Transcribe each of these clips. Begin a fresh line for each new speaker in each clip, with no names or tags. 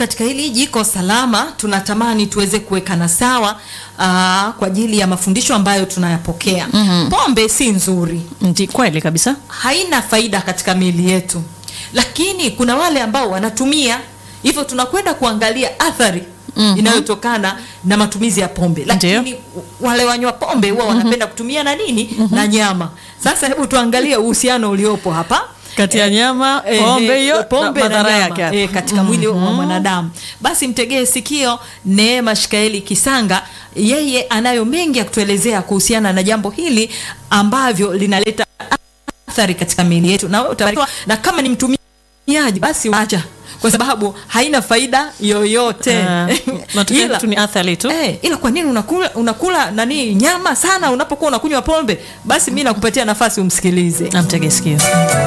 katika hili jiko salama tunatamani tuweze kuwekana sawa aa, kwa ajili ya mafundisho ambayo tunayapokea.
Mhm.
Pombe si nzuri,
Ndi kweli kabisa.
haina faida katika miili yetu, lakini kuna wale ambao wanatumia hivyo, tunakwenda kuangalia athari
Mhm.
inayotokana na matumizi ya pombe, lakini wale wanywa pombe huwa wanapenda kutumia na nini na nyama. Sasa hebu tuangalie uhusiano uliopo hapa
Kati ya nyama,
Eh,
pombe
eh,
hiyo
pombe
na
na
madhara
nyama,
yake hapo.
eh, katika mwili wa mwanadamu. Basi mtegee sikio Neema Shikaeli Kisanga, yeye anayo mengi ya kutuelezea kuhusiana na jambo hili ambavyo linaleta athari katika miili yetu, na wewe utabarikiwa. Na kama ni mtumiaji, basi acha, kwa sababu haina faida yoyote
Ah, matokeo
Ila-
tu ni athari tu.
Eh, ila kwa nini unakula, unakula nani nyama sana unapokuwa unakunywa pombe? Basi mi nakupatia nafasi umsikilize.
Namtege sikio.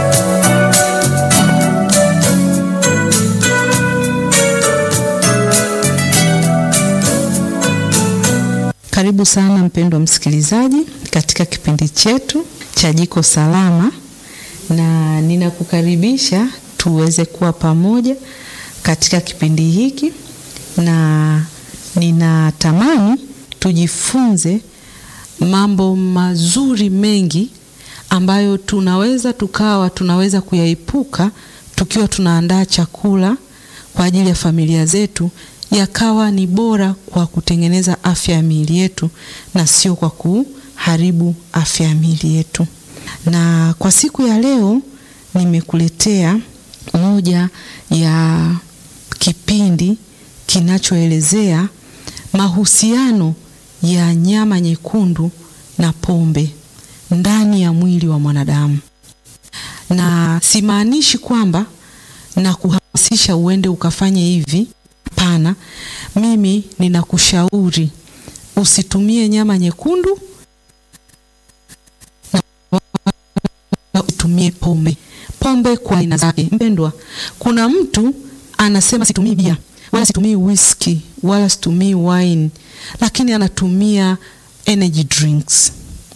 Karibu sana mpendwa msikilizaji katika kipindi chetu cha Jiko Salama, na ninakukaribisha tuweze kuwa pamoja katika kipindi hiki, na ninatamani tujifunze mambo mazuri mengi ambayo tunaweza tukawa tunaweza kuyaepuka tukiwa tunaandaa chakula kwa ajili ya familia zetu, yakawa ni bora kwa kutengeneza afya ya miili yetu na sio kwa kuharibu afya ya miili yetu. Na kwa siku ya leo nimekuletea moja ya kipindi kinachoelezea mahusiano ya nyama nyekundu na pombe ndani ya mwili wa mwanadamu, na simaanishi kwamba na kuhamasisha uende ukafanye hivi. Hapana, mimi ninakushauri usitumie nyama nyekundu na wala usitumie pombe. Pombe kwa aina zake, mpendwa. Kuna mtu anasema situmii bia wala situmii whisky wala situmii wine, lakini anatumia energy drinks,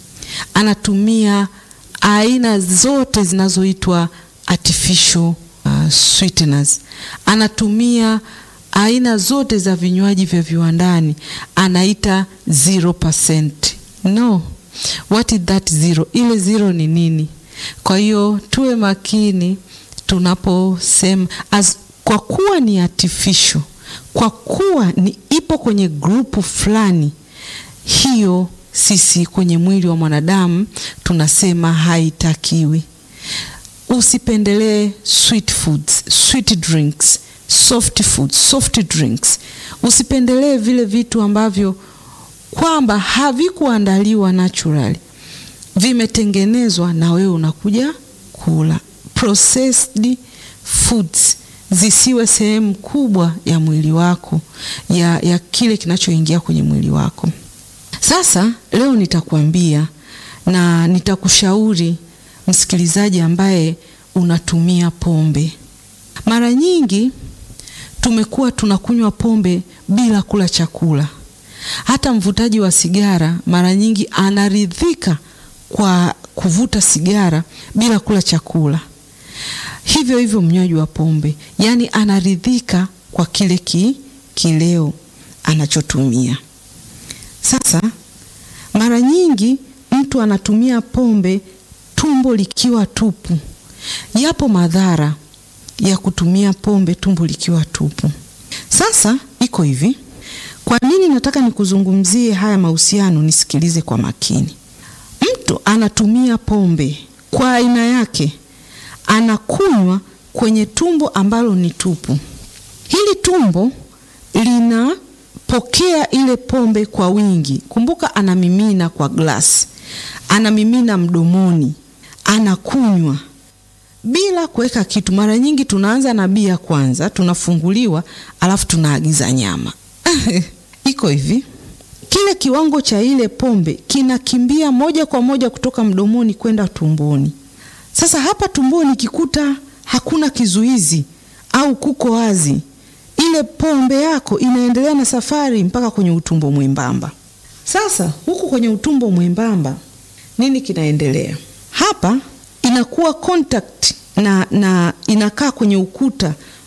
anatumia aina zote zinazoitwa artificial uh, sweeteners, anatumia aina zote za vinywaji vya viwandani, anaita 0%. No, what is that zero? Ile zero ni nini? Kwa hiyo tuwe makini tunaposema as, kwa kuwa ni artificial, kwa kuwa ni ipo kwenye grupu fulani, hiyo sisi kwenye mwili wa mwanadamu tunasema haitakiwi. Usipendelee sweet foods, sweet drinks, soft foods, soft drinks. Usipendelee vile vitu ambavyo kwamba havikuandaliwa naturally, vimetengenezwa na wewe unakuja kula. Processed foods zisiwe sehemu kubwa ya mwili wako, ya, ya kile kinachoingia kwenye mwili wako. Sasa leo nitakwambia na nitakushauri msikilizaji ambaye unatumia pombe. Mara nyingi tumekuwa tunakunywa pombe bila kula chakula. Hata mvutaji wa sigara mara nyingi anaridhika kwa kuvuta sigara bila kula chakula. Hivyo hivyo mnywaji wa pombe, yaani anaridhika kwa kile ki, kileo anachotumia. Sasa mara nyingi mtu anatumia pombe tumbo likiwa tupu. Yapo madhara ya kutumia pombe tumbo likiwa tupu. Sasa iko hivi, kwa nini nataka nikuzungumzie haya mahusiano? Nisikilize kwa makini. Mtu anatumia pombe kwa aina yake, anakunywa kwenye tumbo ambalo ni tupu. Hili tumbo linapokea ile pombe kwa wingi. Kumbuka, anamimina kwa glasi, anamimina mdomoni, anakunywa bila kuweka kitu. Mara nyingi tunaanza na bia kwanza, tunafunguliwa, alafu tunaagiza nyama. Iko hivi, kile kiwango cha ile pombe kinakimbia moja kwa moja kutoka mdomoni kwenda tumboni. Sasa hapa tumboni kikuta hakuna kizuizi au kuko wazi, ile pombe yako inaendelea na safari mpaka kwenye utumbo mwembamba. Sasa huku kwenye utumbo mwembamba nini kinaendelea hapa? Inakuwa contact na, na inakaa kwenye ukuta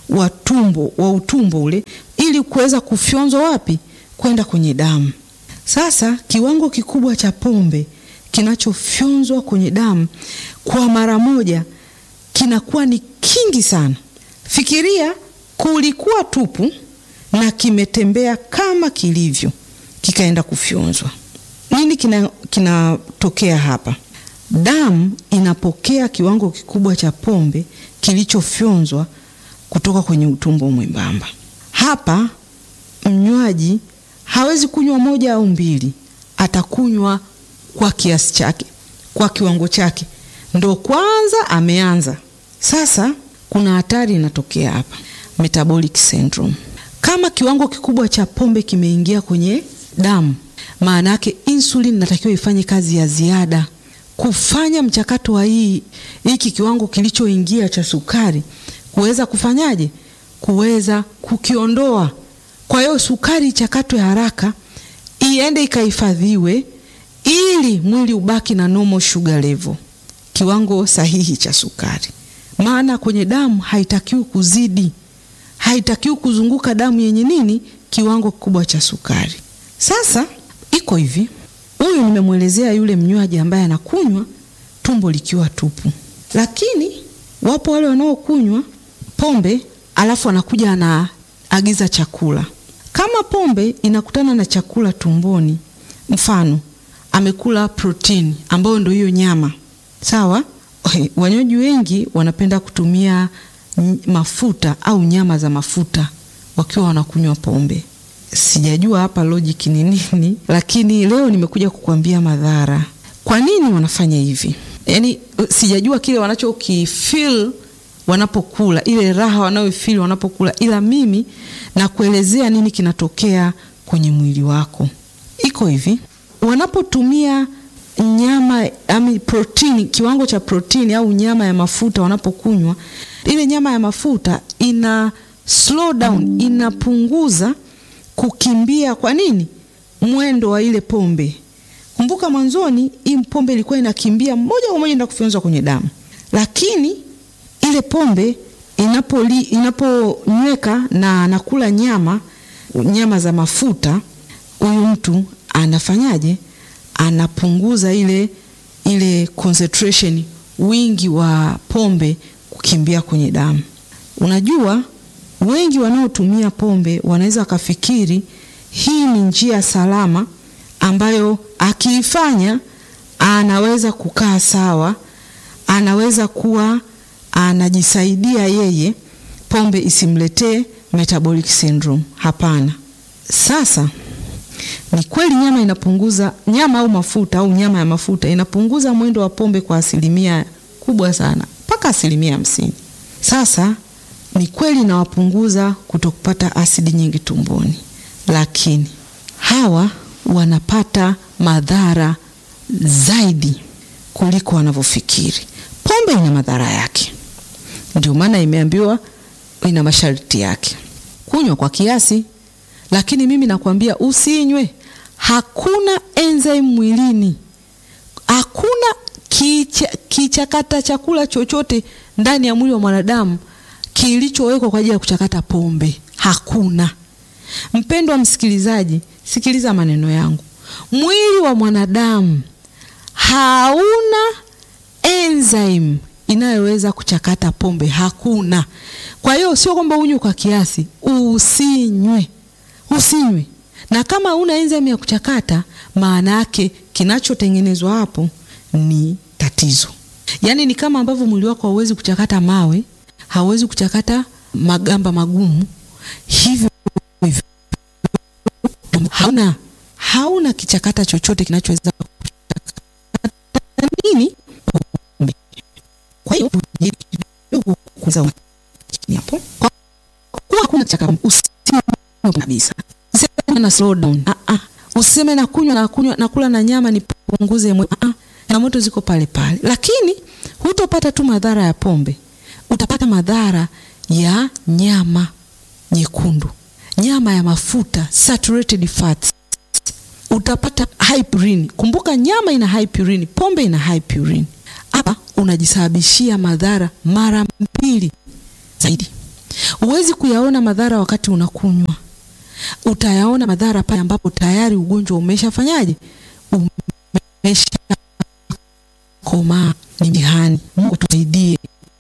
wa tumbo wa utumbo ule ili kuweza kufyonzwa wapi kwenda kwenye damu. Sasa kiwango kikubwa cha pombe kinachofyonzwa kwenye damu kwa mara moja kinakuwa ni kingi sana. Fikiria kulikuwa tupu na kimetembea kama kilivyo kikaenda kufyonzwa. Nini kinatokea kina hapa? Damu inapokea kiwango kikubwa cha pombe kilichofyonzwa kutoka kwenye utumbo mwembamba. Hapa mnywaji hawezi kunywa moja au mbili, atakunywa kwa kiasi chake, kwa kiwango chake, ndo kwanza ameanza. Sasa kuna hatari inatokea hapa, metabolic syndrome. Kama kiwango kikubwa cha pombe kimeingia kwenye damu, maana yake insulin inatakiwa ifanye kazi ya ziada kufanya mchakato wa hii hiki kiwango kilichoingia cha sukari kuweza kufanyaje, kuweza kukiondoa. Kwa hiyo sukari ichakatwe haraka, iende ikahifadhiwe, ili mwili ubaki na normal sugar level, kiwango sahihi cha sukari. Maana kwenye damu haitakiwi kuzidi, haitakiwi kuzunguka damu yenye nini, kiwango kikubwa cha sukari. Sasa iko hivi Huyu nimemwelezea yule mnywaji ambaye anakunywa tumbo likiwa tupu, lakini wapo wale wanaokunywa pombe alafu anakuja anaagiza chakula. Kama pombe inakutana na chakula tumboni, mfano amekula protini ambayo ndio hiyo nyama, sawa. Wanywaji wengi wanapenda kutumia mafuta au nyama za mafuta wakiwa wanakunywa pombe. Sijajua hapa logic ni nini, lakini leo nimekuja kukuambia madhara. Kwa nini wanafanya hivi? Yaani sijajua kile wanachokifeel wanapokula, ile raha wanayofeel wanapokula, ila mimi nakuelezea nini kinatokea kwenye mwili wako. Iko hivi, wanapotumia nyama ami protini, kiwango cha protini au nyama ya mafuta, wanapokunywa ile nyama ya mafuta ina slow down, inapunguza kukimbia kwa nini mwendo wa ile pombe. Kumbuka mwanzoni hii pombe ilikuwa inakimbia moja kwa moja na kufyonzwa kwenye damu, lakini ile pombe inapoli inaponyweka na anakula nyama nyama za mafuta, huyu mtu anafanyaje? Anapunguza ile ile concentration, wingi wa pombe kukimbia kwenye damu. Unajua wengi wanaotumia pombe wanaweza wakafikiri hii ni njia salama ambayo akiifanya anaweza kukaa sawa, anaweza kuwa anajisaidia yeye, pombe isimletee metabolic syndrome. Hapana. Sasa ni kweli nyama inapunguza, nyama au mafuta au nyama ya mafuta inapunguza mwendo wa pombe kwa asilimia kubwa sana, mpaka asilimia hamsini. Sasa ni kweli inawapunguza kutokupata asidi nyingi tumboni, lakini hawa wanapata madhara zaidi kuliko wanavyofikiri. Pombe ina madhara yake, ndio maana imeambiwa ina masharti yake. Kunywa kwa kiasi, lakini mimi nakwambia usinywe. Hakuna enzyme mwilini, hakuna kicha, kichakata chakula chochote ndani ya mwili wa mwanadamu kilichowekwa kwa ajili ya kuchakata pombe. Hakuna. Mpendwa msikilizaji, sikiliza maneno yangu. Mwili wa mwanadamu hauna enzyme inayoweza kuchakata pombe, hakuna. Kwa hiyo sio kwamba unywe kwa kiasi, usinywe, usinywe. Na kama una enzyme ya kuchakata, maana yake kinachotengenezwa hapo ni tatizo. Yaani ni kama ambavyo mwili wako hauwezi kuchakata mawe, hauwezi kuchakata magamba magumu, hivyo hivyo hauna hauna kichakata chochote kinachoweza kuchakata nini pombe. Kwa hiyo kuza hapo kwa kuwa hakuna chakata, usinywe kabisa, useme na slow down. Ah ah, useme na kunywa na kunywa na kula na nyama nipunguze mwe. Ah ah, na moto ziko pale pale, lakini hutopata tu madhara ya pombe, utapata madhara ya nyama nyekundu, nyama ya mafuta saturated fats, utapata high purine. Kumbuka nyama ina high purine, pombe ina high purine. Hapa unajisababishia madhara mara mbili zaidi. Huwezi kuyaona madhara wakati unakunywa, utayaona madhara pale ambapo tayari ugonjwa umeshafanyaje, umesha komaa. Ni mtihani. Mungu atusaidie.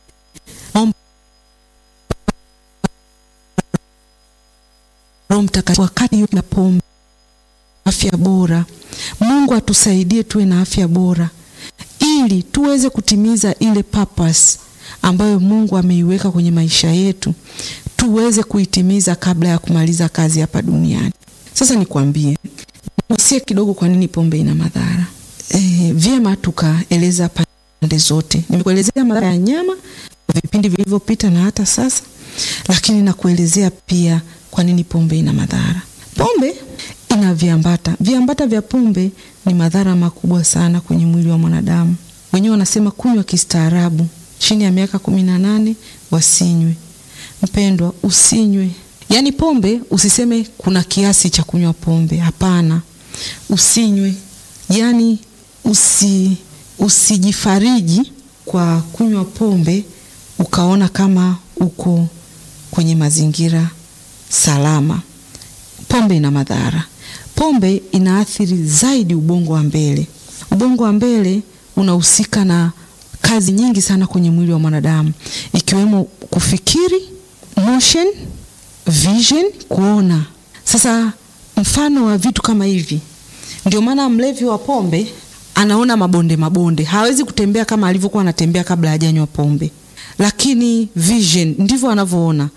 Roho Mtakatifu wakati hiyo na pombe, afya bora. Mungu atusaidie tuwe na afya bora ili tuweze kutimiza ile purpose ambayo Mungu ameiweka kwenye maisha yetu, tuweze kuitimiza kabla ya kumaliza kazi hapa duniani. Sasa nikwambie, usie kidogo, kwa nini pombe ina madhara. E, vyema tukaeleza pande zote. Nimekuelezea madhara ya nyama kwa vipindi vilivyopita na hata sasa, lakini nakuelezea pia kwa nini pombe ina madhara. Pombe ina viambata. Viambata vya pombe ni madhara makubwa sana kwenye mwili wa mwanadamu. Wenyewe wanasema kunywa kistaarabu, chini ya miaka kumi na nane wasinywe. Mpendwa, usinywe. Yaani pombe usiseme kuna kiasi cha kunywa pombe, hapana, usinywe. Yaani usi usijifariji kwa kunywa pombe ukaona kama uko kwenye mazingira salama. Pombe ina madhara. Pombe inaathiri zaidi ubongo wa mbele. Ubongo wa mbele unahusika na kazi nyingi sana kwenye mwili wa mwanadamu, ikiwemo kufikiri, motion, vision, kuona. Sasa mfano wa vitu kama hivi, ndio maana mlevi wa pombe anaona mabonde mabonde, hawezi kutembea kama alivyokuwa anatembea kabla hajanywa pombe, lakini vision ndivyo anavyoona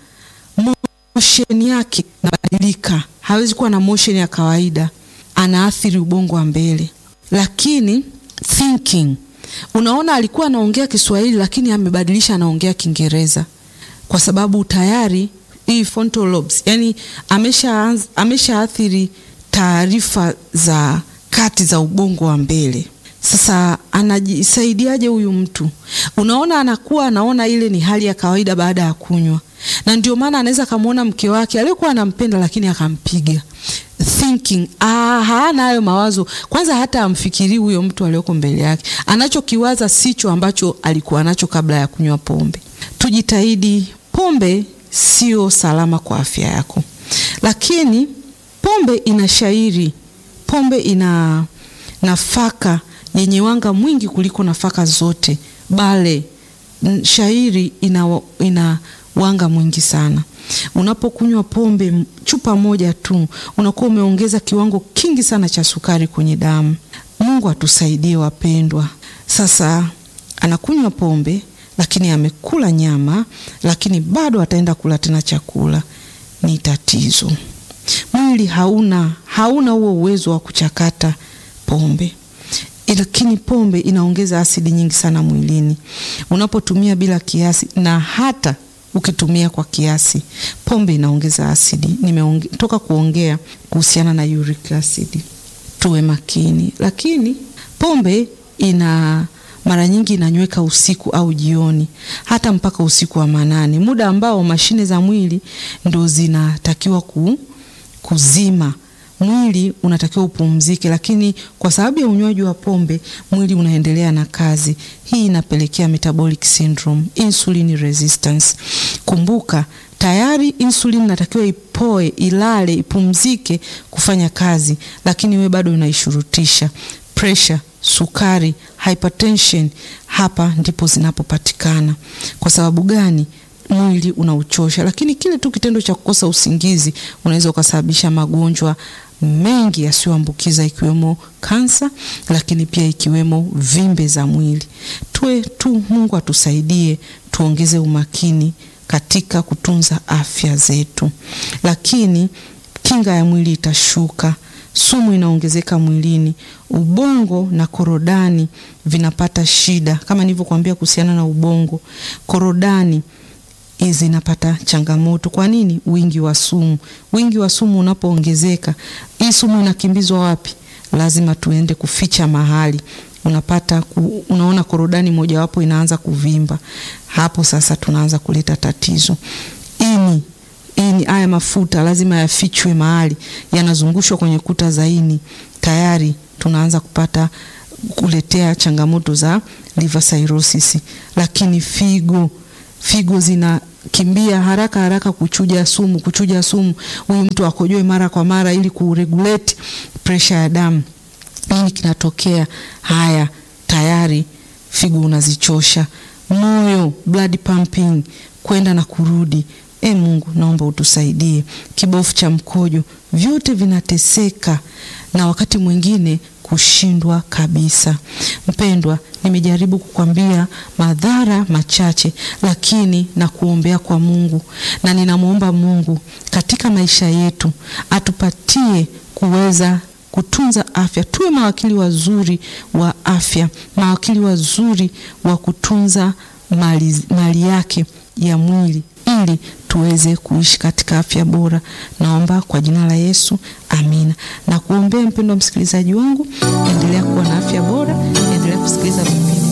motion yake inabadilika, hawezi kuwa na motion ya kawaida, anaathiri ubongo wa mbele. Lakini thinking, unaona, alikuwa anaongea Kiswahili lakini amebadilisha, anaongea Kiingereza kwa sababu tayari hii frontal lobes, yani amesha ameshaathiri taarifa za kati za ubongo wa mbele. Sasa anajisaidiaje huyu mtu? Unaona, anakuwa anaona ile ni hali ya kawaida baada ya kunywa, na ndio maana anaweza akamwona mke wake aliyokuwa anampenda, lakini akampiga. Thinking, ah, hana hayo mawazo kwanza, hata amfikirii huyo mtu aliyoko mbele yake. Anachokiwaza sicho ambacho alikuwa nacho kabla ya kunywa pombe. Tujitahidi, pombe sio salama kwa afya yako, lakini pombe ina shairi, pombe ina nafaka yenye wanga mwingi kuliko nafaka zote. Bale shairi ina, ina wanga mwingi sana. Unapokunywa pombe chupa moja tu, unakuwa umeongeza kiwango kingi sana cha sukari kwenye damu. Mungu atusaidie wapendwa. Sasa anakunywa pombe, lakini amekula nyama, lakini bado ataenda kula tena chakula. Ni tatizo. Mwili hauna hauna huo uwezo wa kuchakata pombe lakini pombe inaongeza asidi nyingi sana mwilini unapotumia bila kiasi, na hata ukitumia kwa kiasi, pombe inaongeza asidi. Nimetoka kuongea kuhusiana na uric acid, tuwe makini. Lakini pombe ina mara nyingi inanyweka usiku au jioni, hata mpaka usiku wa manane, muda ambao mashine za mwili ndo zinatakiwa ku, kuzima mwili unatakiwa upumzike, lakini kwa sababu ya unywaji wa pombe mwili unaendelea na kazi. Hii inapelekea metabolic syndrome, insulin resistance. Kumbuka tayari insulin inatakiwa ipoe, ilale, ipumzike kufanya kazi, lakini we bado unaishurutisha. Pressure, sukari, hypertension, hapa ndipo zinapopatikana. Kwa sababu gani? Mwili unauchosha, lakini kile tu kitendo cha kukosa usingizi unaweza ukasababisha magonjwa mengi yasiyoambukiza ikiwemo kansa, lakini pia ikiwemo vimbe za mwili. Tuwe tu, Mungu atusaidie tuongeze umakini katika kutunza afya zetu, lakini kinga ya mwili itashuka, sumu inaongezeka mwilini, ubongo na korodani vinapata shida. Kama nilivyokuambia kuhusiana na ubongo, korodani zinapata changamoto. Kwa nini? Wingi wa sumu. Wingi wa sumu unapoongezeka, hii sumu inakimbizwa wapi? Lazima tuende kuficha mahali. Unapata ku, unaona korodani mojawapo inaanza kuvimba. Hapo sasa tunaanza kuleta tatizo. Ini, ini, haya mafuta lazima yafichwe mahali, yanazungushwa kwenye kuta za ini, tayari tunaanza kupata kuletea changamoto za liver cirrhosis. Lakini figo figo zinakimbia haraka haraka kuchuja sumu, kuchuja sumu, huyu mtu akojoe mara kwa mara ili kuregulate pressure ya damu. Nini kinatokea? Haya, tayari figo unazichosha, moyo blood pumping kwenda na kurudi. E Mungu, naomba utusaidie. Kibofu cha mkojo, vyote vinateseka na wakati mwingine kushindwa kabisa. Mpendwa, nimejaribu kukwambia madhara machache, lakini na kuombea kwa Mungu, na ninamwomba Mungu katika maisha yetu atupatie kuweza kutunza afya, tuwe mawakili wazuri wa afya, mawakili wazuri wa kutunza mali, mali yake ya mwili ili tuweze kuishi katika afya bora. Naomba kwa jina la Yesu, amina. Na kuombea mpendwa msikilizaji wangu, endelea kuwa na afya bora, endelea kusikiliza vipindi.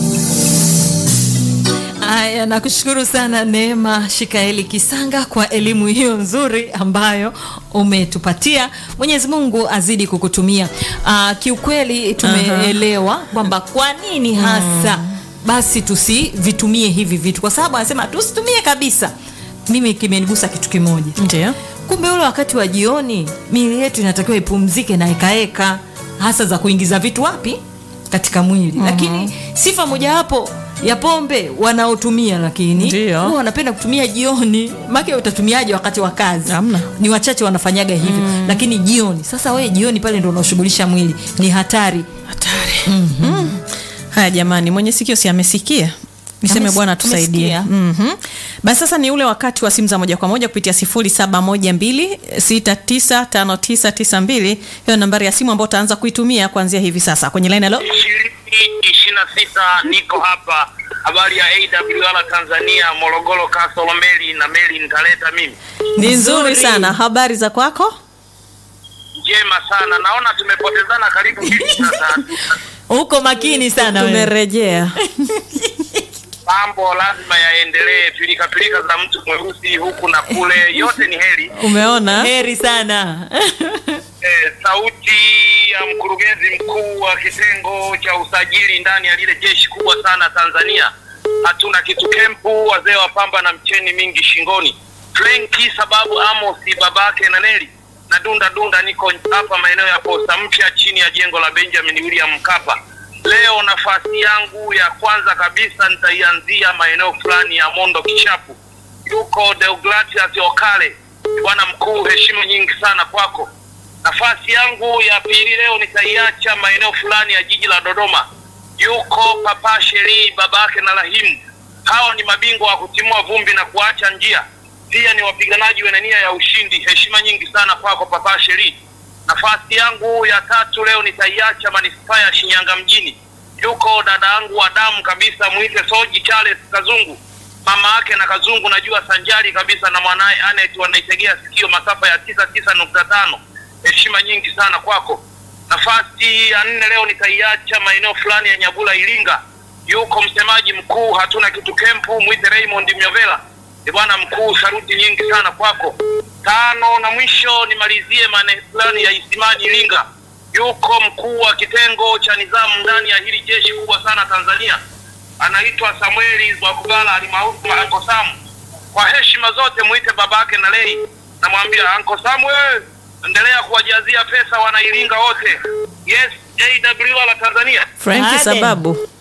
Aya, nakushukuru sana Neema Shikaeli Kisanga kwa elimu hiyo nzuri ambayo umetupatia. Mwenyezi Mungu azidi kukutumia. Aa, kiukweli tumeelewa kwamba kwa nini hasa basi tusivitumie hivi vitu, kwa sababu anasema tusitumie kabisa. Mimi kimenigusa kitu kimoja,
Ndio.
kumbe ule wakati wa jioni miili yetu inatakiwa ipumzike na ekaeka hasa za kuingiza vitu wapi katika mwili lakini sifa mojawapo ya pombe wanaotumia lakini
Ndio.
huwa wanapenda kutumia jioni make utatumiaje wakati wa kazi
Hamna.
ni wachache wanafanyaga hivyo lakini jioni sasa wewe jioni pale ndo unaoshughulisha mwili ni hatari
Hatari. Mm. Haya jamani, mwenye sikio si amesikia? Niseme
Ames-
Bwana tusaidie.
amesikia.
Mhm. Basi sasa ni ule wakati wa simu za moja kwa moja kupitia 0712695992. Hiyo nambari ya simu ambayo utaanza kuitumia kuanzia hivi sasa kwenye line. Hello.
ishirini ishirini na sita niko hapa habari ya AWR Tanzania Morogoro Kasolo meli na meli nitaleta mimi
Ni nzuri
Nzuri.
sana. Habari za kwako?
njema sana naona tumepotezana karibu mbili sasa
uko makini sana wewe.
Tumerejea.
mambo lazima yaendelee pilika pilika za mtu mweusi huku na kule yote ni heri
Umeona?
heri sana
eh, sauti ya mkurugenzi mkuu wa kitengo cha usajili ndani ya lile jeshi kubwa sana Tanzania. Hatuna kitu kempu, wazee wa pamba na mcheni mingi shingoni. Frenki sababu Amosi babake na Neli na dunda dunda, niko hapa maeneo ya posta mpya chini ya jengo la Benjamin William Mkapa. Leo nafasi yangu ya kwanza kabisa nitaianzia maeneo fulani ya Mondo Kishapu. Yuko Deogratias Okale, bwana mkuu, heshima nyingi sana kwako. Nafasi yangu ya pili leo nitaiacha maeneo fulani ya jiji la Dodoma. Yuko Papa Sheri babake na Rahimu. Hao ni mabingwa wa kutimua vumbi na kuacha njia, pia ni wapiganaji wenye nia ya ushindi. Heshima nyingi sana kwako Papa Sheri. Nafasi yangu ya tatu leo nitaiacha manispaa ya Shinyanga mjini. Yuko dada yangu wa damu kabisa, mwite Soji Charles Kazungu, mama yake na Kazungu najua sanjari kabisa na mwanaye Anet wanaitegea sikio masafa ya tisa tisa nukta tano. Heshima nyingi sana kwako. Nafasi ya nne leo nitaiacha maeneo fulani ya Nyabula Iringa. Yuko msemaji mkuu hatuna kitu kempu, mwite Raymond Myovela. Ni bwana mkuu, saruti nyingi sana kwako. Tano na mwisho nimalizie maeneo fulani ya Isimani Iringa. Yuko mkuu wa kitengo cha nizamu ndani ya hili jeshi kubwa sana Tanzania, anaitwa Samueli Zwakugala alimaarufu Anko Sam. Kwa heshima zote mwite babake na Lei, namwambia Anko Samuel, endelea kuwajazia pesa wanairinga wote. Yes, AWR la Tanzania
Franki
Aden.
sababu.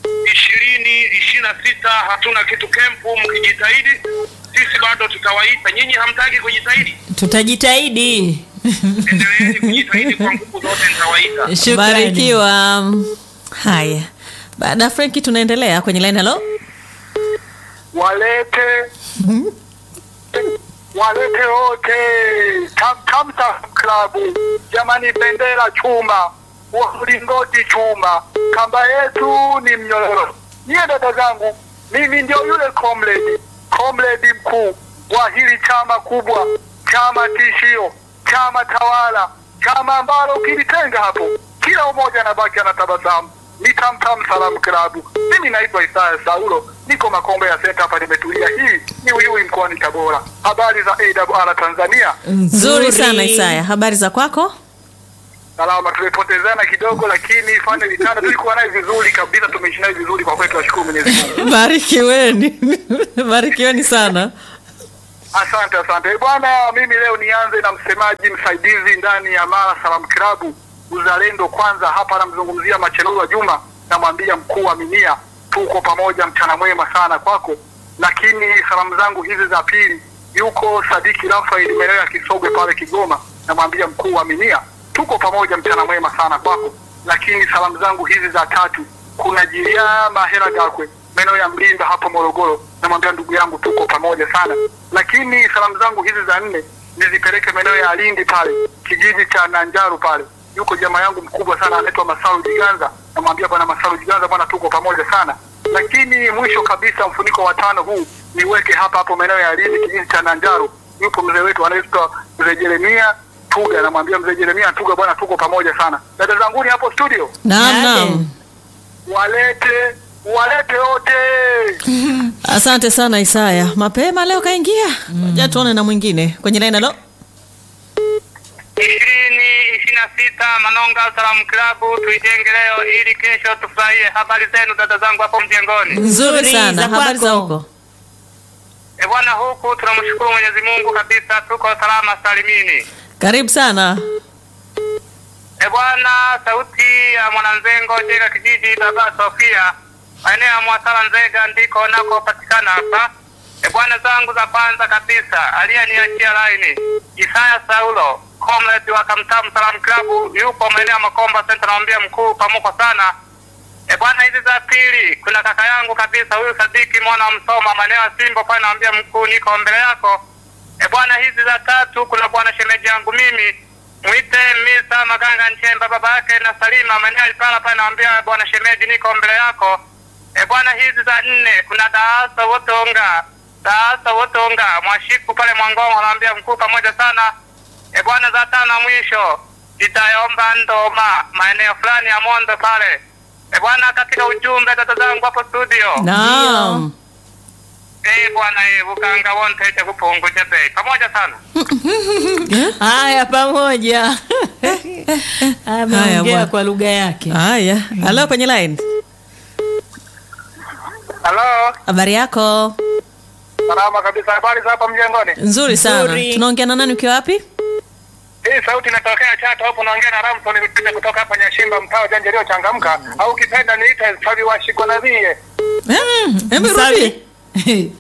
ishirini ishirini na sita hatuna kitu kempu, mkijitahidi sisi bado tutawaita. Nyinyi hamtaki kujitahidi,
tutajitahidi
endeleeni kujitahidi kwa nguvu zote, nitawaita.
Shukrani.
Barikiwa. Haya. Baada ya Franki tunaendelea kwenye line. Hello.
walete walete wote Tam- Tamta klabu jamani, bendera chuma, wa mlingoti chuma, kamba yetu ni mnyororo. Niye dada zangu, mimi ndio yule comrade comrade mkuu wa hili chama kubwa, chama tishio, chama tawala, chama ambalo ukilitenga hapo kila umoja anabaki anatabasamu. Ni Tamtam Salamu Klabu. Mimi naitwa Isaya Saulo, niko Makombe ya Senta hapa, nimetulia. Hii ni Uyui mkoani Tabora. Habari za AWR Tanzania.
Nzuri sana Isaya. Habari za kwako?
salama. Tumepotezana kidogo, lakini fainali tano tulikuwa naye vizuri kabisa, tumeishi naye vizuri kwa kweli, tunashukuru Mwenyezi Mungu.
barikiweni barikiweni sana
Asante, asante bwana. Mimi leo nianze na msemaji msaidizi ndani ya Mara Salam Klabu Uzalendo Kwanza. Hapa namzungumzia Machelula Juma, namwambia mkuu wa Minia, tuko pamoja, mchana mwema sana kwako. Lakini salamu zangu hizi za pili, yuko Sadiki Rafael maeneo ya Kisogwe pale Kigoma, namwambia mkuu wa Minia, tuko pamoja, mchana mwema sana kwako. Lakini salamu zangu hizi za tatu, kuna Jiria Mahera Gakwe maeneo ya Mlimba hapo Morogoro, namwambia ndugu yangu tuko pamoja sana. Lakini salamu zangu hizi za nne nizipeleke maeneo ya Lindi pale kijiji cha Nanjaru pale, yuko jamaa yangu mkubwa sana anaitwa Masaru Jiganza, namwambia bwana Masaru Jiganza, bwana tuko pamoja sana. Lakini mwisho kabisa, mfuniko wa tano huu niweke hapa hapo maeneo ya Lindi kijiji cha Nanjaru, yupo mzee wetu anaitwa mzee Jeremia Tuga, namwambia mzee Jeremia Tuga, bwana tuko pamoja sana. Dada zanguni hapo studio,
naam
Yaje.
naam
walete walete wote
asante sana isaya mapema leo kaingia ja tuone na mwingine kwenye laini alo
ishirini ishirini na sita Manonga Salamu Klabu, tuijenge leo ili kesho tufurahie. Habari zenu dada zangu hapo mjengoni?
nzuri
Nzuri,
sana
za
habari za
kwako?
huko
E bwana, huku tunamshukuru Mwenyezi Mungu kabisa, tuko salama salimini.
karibu sana
E bwana, sauti ya mwananzengo Jega kijiji Baba Sofia, maeneo ya Mwasala Nzega ndiko nakopatikana hapa. E bwana, zangu za kwanza kabisa aliyeniachia laini Isaya Saulo comrade wa Kamtamu Salam Club, yupo maeneo ya Makomba Center, namwambia mkuu pamuko sana. E bwana, hizi za pili kuna kaka yangu kabisa huyu Sadiki mwana wa Msoma maeneo ya Simbo pale, namwambia mkuu niko mbele yako. E bwana, hizi za tatu kuna bwana shemeji yangu mimi mwite Misa Maganga Nchemba baba yake na Salima maeneo ya Ipala pale, namwambia bwana shemeji niko mbele yako. E bwana, hizi za nne kuna Daasa Wotonga Daasa Wotonga Mwashiku pale Mwangongo, namwambia mkuu pamoja sana. E bwana, za tano na mwisho itaomba Ndoma maeneo fulani ya Mondo pale. E bwana, katika ujumbe dada zangu hapo studio
naam
Eh bwana, eh bukanga wonte kupunguja bei pamoja sana.
haya pamoja
Haya,
ameongea
bwana.
kwa lugha yake
haya alo kwenye line
halo
habari yako
salama kabisa habari za hapa mjengoni
nzuri sana
Nzuri.
tunaongea na nani ukiwa wapi
hii sauti inatokea chato hapo naongea na ramson nipite kutoka hapa nyashimba mtaa wa janja iliyochangamka au ukipenda niite savi wa shikonavie
Eh, hebu rudi
Msafi.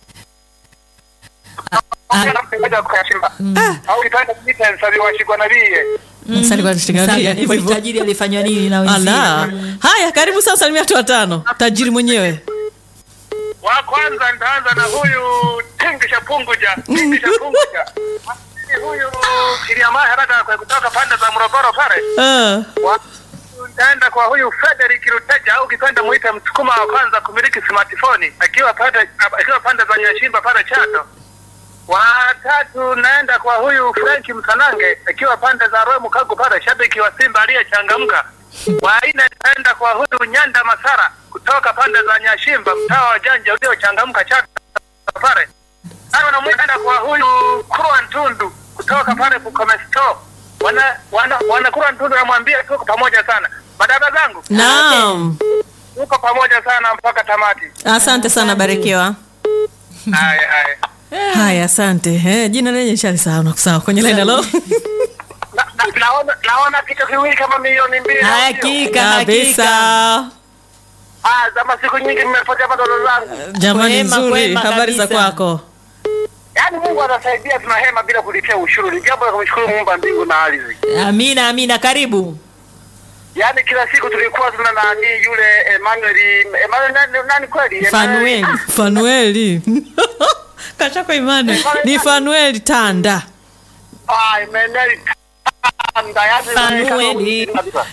au ukipenda niite savi wa shikonavie
Sasa kwa kushika
Sawa,
bia, hivyo hivyo.
tajiri alifanywa nini na wenzie
ala haya karibu sasa salimia watu watano tajiri mwenyewe
wa kwanza nitaanza na huyu tingisha punguja tingisha punguja huyu kiliamaha haraka kwa kutoka pande za morogoro pale
Ah,
Wa- nitaenda kwa huyu Frederick Ruteja au ukipenda muite msukuma wa kwanza kumiliki smartphone akiwa pande akiwa pande za Nyashimba pale Chato. Watatu naenda kwa huyu Frank Msanange akiwa pande za Rwemu Kagu pale shabiki wa Simba aliyechangamka. Wa nne naenda kwa huyu Nyanda Masara kutoka pande za Nyashimba mtaa wa Janja uliochangamka Chato pale. Tano na mwisho naenda kwa huyu Kurwa Ntundu kutoka pale Bukome Store. Wana wana wanakura Ntundu namwambia tuko pamoja sana. Madada zangu
naam
tuko pamoja sana mpaka tamati.
asante sana barikiwa
Haya haya.
haya asante eh, jina lenye shali sawa nakusawa kwenye line alo
Na, na, naona naona kitu kiwili kama milioni mbili. au sio?
hakika
kabisa
hakika
Ah, zama siku nyingi mmepotea madono zangu.
jamani
Kwema,
nzuri
kwema
habari za
kabisa.
kwako
Yaani Mungu anasaidia tunahema bila kulipia ushuru. Ni jambo la kumshukuru Mungu wa mbingu na ardhi.
amina amina karibu
Yaani kila siku tulikuwa tuna nani yule Emmanuel Emmanuel nani, nani kweli?
fanueli
fanueli kachako imani ni fanueli tanda
Ah, Emmanuel Tanda, yaani
Fanueli.
kabisa.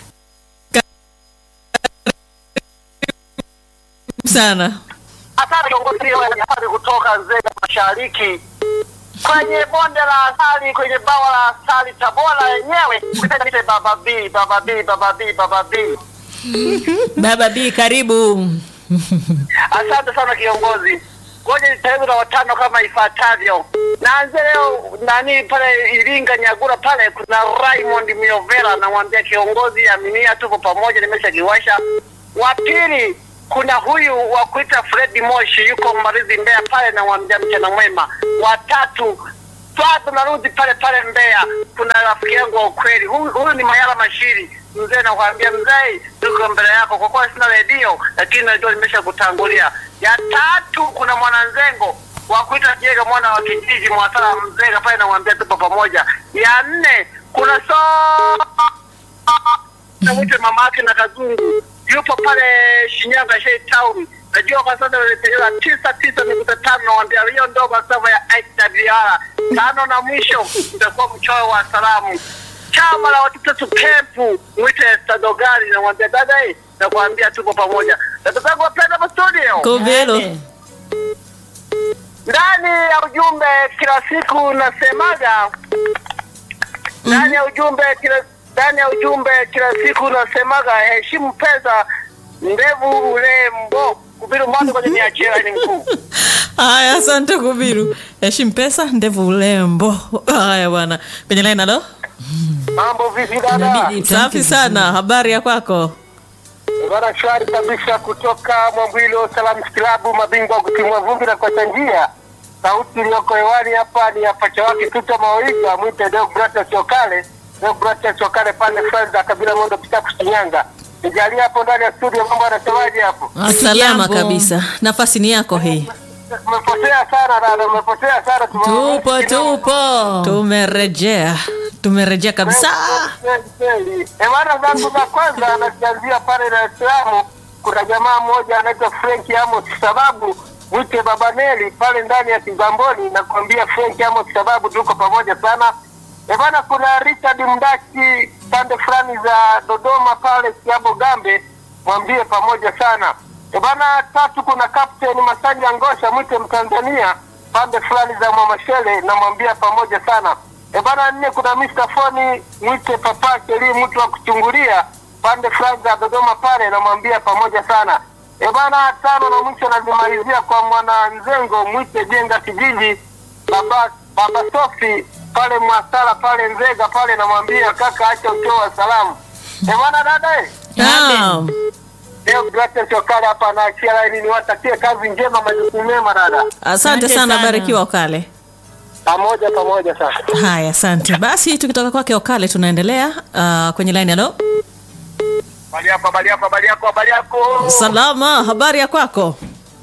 sana
Asante kiongozi wa habari kutoka Nzega Mashariki kwenye bonde la asali, kwenye bawa la asali Tabora yenyewe. Niite Baba B, Baba B, Baba B, Baba B.
baba b karibu
Asante sana kiongozi. ngoja nitaanza na watano kama ifuatavyo. Naanze leo nani pale Iringa Nyagura pale, kuna Raymond Miovera, namwambia kiongozi, aminia, tuko pamoja, nimeshakiwasha. Wa pili kuna huyu wa kuita Fredi Moshi, yuko Mbarizi Mbeya pale, namwambia mchana mwema. Wa tatu bado narudi pale pale Mbeya, kuna rafiki yangu wa ukweli, huyu huyu ni Mayala Mashiri mzee, nakwambia mzee, tuko mbele yako, kwa kuwa sina redio lakini najua nimesha kutangulia. Ya tatu kuna mwananzengo wa kuita Jega, mwana wa kijiji Mwasala Mzega pale, namwambia tupo pamoja. Ya nne kuna so namwite mama yake na Kazungu yupo pale Shinyanga Shei Town. Najua kwa sasa nilipeleka tisa tisa nukta tano nawambia hiyo ndogo sava ya IWR. Tano na mwisho itakuwa mchoyo wa salamu. Chama la watoto kempu mwite Stadogari namwambia dada hii nakwambia tuko pamoja. Dada zangu wapenda hapa studio.
Kobelo.
Ade.
Ndani ya ujumbe kila siku nasemaga ndani ya ujumbe kila ndani ya ujumbe kila siku nasemaga heshimu pesa ndevu urembo kubiru mwanzo kwenye niachia ni mkuu
Haya, asante Kubiru. Heshimu pesa, ndevu ulembo. Haya bwana, kwenye line halo.
mambo vipi dada
Inabidi itamke
Safi
vizuri.
sana, habari ya kwako?
bana shwari kabisa kutoka Mwambwilo Salamu Kilabu mabingwa wa kutimua vumbi na kuacha njia sauti iliyoko hewani hapa ni ya pacha wake Tuta Maoiga mwite Deogratias Chokale Deogratias Chokale pande Franza kabila Mondo Pitaku Shinyanga nijalia hapo ndani ya studio mambo yanasemaje hapo
Salama
Hatujambo.
kabisa. Nafasi ni yako hii.
Umepotea sana dada, umepotea sana. Tumeona
Tupo
kidogo.
tupo.
Tumerejea. Tumerejea kabisa.
Kweli, kweli. Ewara zangu za kwanza nazianzia pale Dar es Salaam. Kuna jamaa mmoja anaitwa Frank Amos sababu mwite Baba Neli pale ndani ya Kigamboni, nakwambia Frank Amos sababu tuko pamoja sana. E bana, kuna Richard Mdaki pande fulani za Dodoma pale Kiabo Gambe, mwambie pamoja sana. E bana, tatu kuna Captain Masanja Ngosha mwite Mtanzania pande fulani za Mwamashele, namwambia pamoja sana. E bana, nne kuna Mr. Foni mwite Papa Keli mtu wa kuchungulia pande fulani za Dodoma pale, namwambia pamoja sana. E bana, tano na mwisho nazimalizia kwa mwana Nzengo mwite Jenga kijiji baba baba Sofi pale Mwasala pale Nzega pale, namwambia kaka, acha utoo wa salamu. E bana, dada eh.
Naam.
Leo Grace Chokale hapa anaachia laini, niwatakie kazi njema, majukumu mema dada,
Asante
Asante
sana,
sana.
barikiwa Okale.
pamoja pamoja sana.
Haya, asante. Basi tukitoka kwake Okale tunaendelea uh, kwenye line halo.
Habari yako, habari yako, habari yako, habari yako.
Salama, habari ya kwako?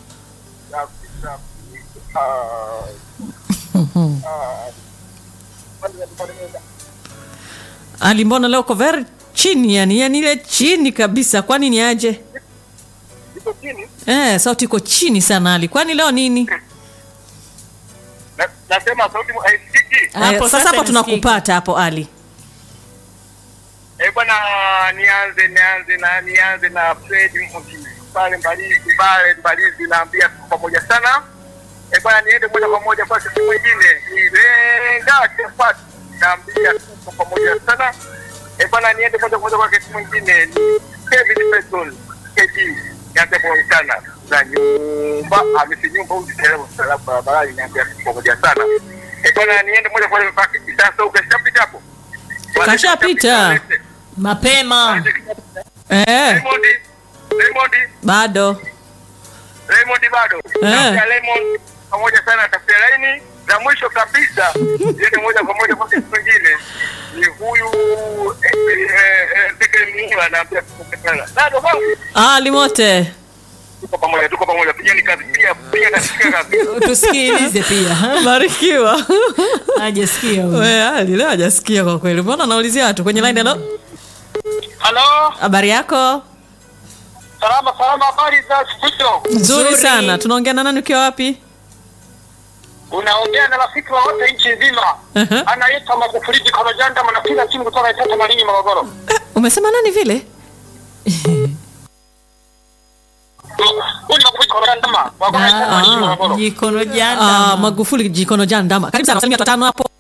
Ali, mbona leo uko very chini yani, yani ile chini kabisa. Kwani ni aje?
Iko chini.
Eh, sauti iko chini sana Ali. Kwani leo nini?
Na- Nasema sauti mu- haisikiki.
Hapo
eh,
sasa
sasa hapo
inasikika.
tunakupata hapo Ali.
Eh, bwana nianze nianze na nianze na Fred Mbuki pale Mbalizi pale Mbalizi, naambia tuko pamoja sana. Eh, bwana niende moja kwa moja kwa siku mwingine nilenga chapati, naambia tuko pamoja sana. Eh, bwana niende moja kwa moja kwa kesi mwingine ni Kevin Petrol KD nianze pamoja sana na nyumba amesi nyumba huyu dereva salamu barabarani, niambia tuko pamoja sana. Eh, bwana niende moja kwa moja kwa sasa, ukashapita hapo
Kashapita.
Mapema.
Eh,
Raymond, Raymond,
bado.
Raymond bado.
Eh.
Na Raymond pamoja sana tafuta laini na mwisho kabisa niende moja kwa moja kwa kitu kingine. Ni huyu eh, eh, eh, Zeke Mula anaambia tuko pamoja. Bado bado
Ali mote.
tuko pamoja, tuko pamoja. Pigeni kazi, piga piga kazi, piga kazi.
Tusikilize pia.
Barikiwa.
Hajasikia huyu.
We Ali leo hajasikia kwa kweli. Mbona anaulizia watu kwenye line halo?
Halo,
Habari yako?
salama salama, habari za studio.
Nzuri
Nzuri.
sana. Tunaongea na nani ukiwa wapi?
Unaongea na rafiki wa wote nchi nzima.
Uh-huh.
Anaitwa Magufuli Jikono Janda, mnapiga simu kutoka Itata Malinyi, Morogoro.
Eh, umesema nani vile?
Huyu ni Magufuli Jikono Janda, wa kutoka Itata Malinyi,
Ah,
Morogoro.
Jikono
Ah,
janda.
Magufuli jikono jandama. Karibu sana. Salimia watu watano hapo.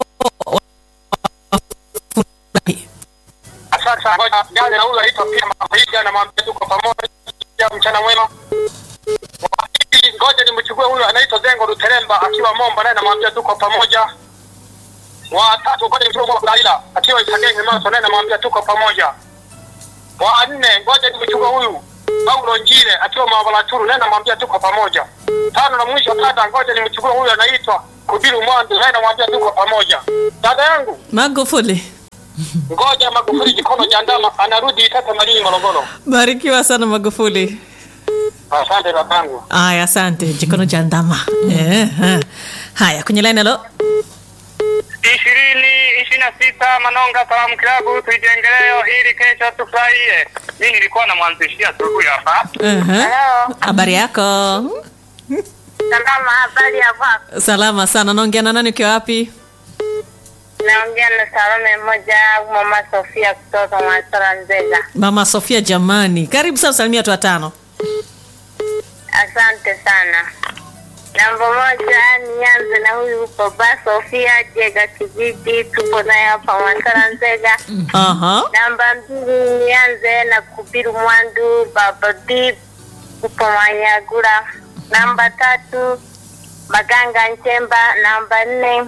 Asante sana. Ngoja nianze na huyu anaitwa pia Mahiga na mwambie tuko pamoja mchana mwema. Wa pili, Ngoja nimchukue huyu anaitwa Zengo
Buteremba akiwa Momba, naye namwambia tuko pamoja. Wa tatu ngoja nimchukue Mola Kulaila akiwa Isagenge Maso, naye namwambia tuko pamoja. Wa nne ngoja nimchukue huyu Paulo Njile akiwa Mabalaturu, naye namwambia tuko pamoja. Tano na mwisho dada, ngoja nimchukue huyu anaitwa Kubiru Mwandu, naye namwambia tuko pamoja. Dada yangu
Magufuli,
ngoja Magufuli Jikono Jandama anarudi Tata Malini Morogoro.
barikiwa sana Magufuli.
Asante dadangu.
Aya, asante Jikono cha ndama. Eh, eh. Haya, kwenye line halo.
ishirini ishirini na sita Manonga Salamu Klabu tuijengeleo ili kesho tufurahie. Mi nilikuwa namwanzishia asubuhi hapa.
Ehe. Habari yako?
Salama, habari ya kwako?
Salama sana. Naongea na nani ukiwa wapi?
Naongea na Salome mmoja au mama Sofia kutoka Mwasara Nzega.
Mama Sofia jamani. Karibu sana salimia watu watano.
Asante sana. Namba moja, nianze na huyu baba Sofia Jega Kijiji, tupo naye hapa Mwasara Nzega.
Aha.
Namba mbili, nianze na Kubiru Mwandu baba Dip, tupo Manyagura. Namba tatu, Maganga Nchemba. Namba nne,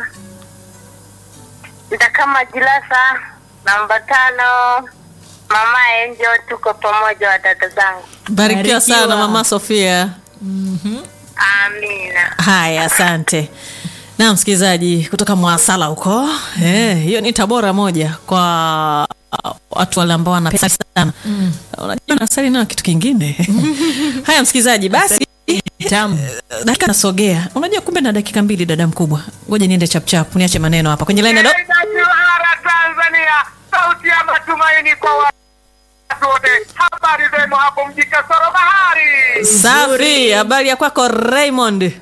Ndakama Jilasa. Namba tano, Mama Enjo, tuko pamoja wadada zangu.
Barikiwa
Barikiwa.
sana Mama Sofia.
Amina.
Haya, asante. Na msikilizaji kutoka Mwasala huko eh, hiyo ni Tabora moja kwa uh, watu wale ambao wana pesa sana. Unajua nasali nayo kitu kingine. Haya msikilizaji, basi
Tamu.
dakika nasogea. Unajua kumbe na dakika mbili dada mkubwa. Ngoja niende chap chap, niache maneno hapa kwenye line. Hello.
Kiwara Tanzania, sauti ya matumaini kwa watu wote. Habari zenu hapo mji Kasoro Bahari.
Safi, habari ya kwako Raymond?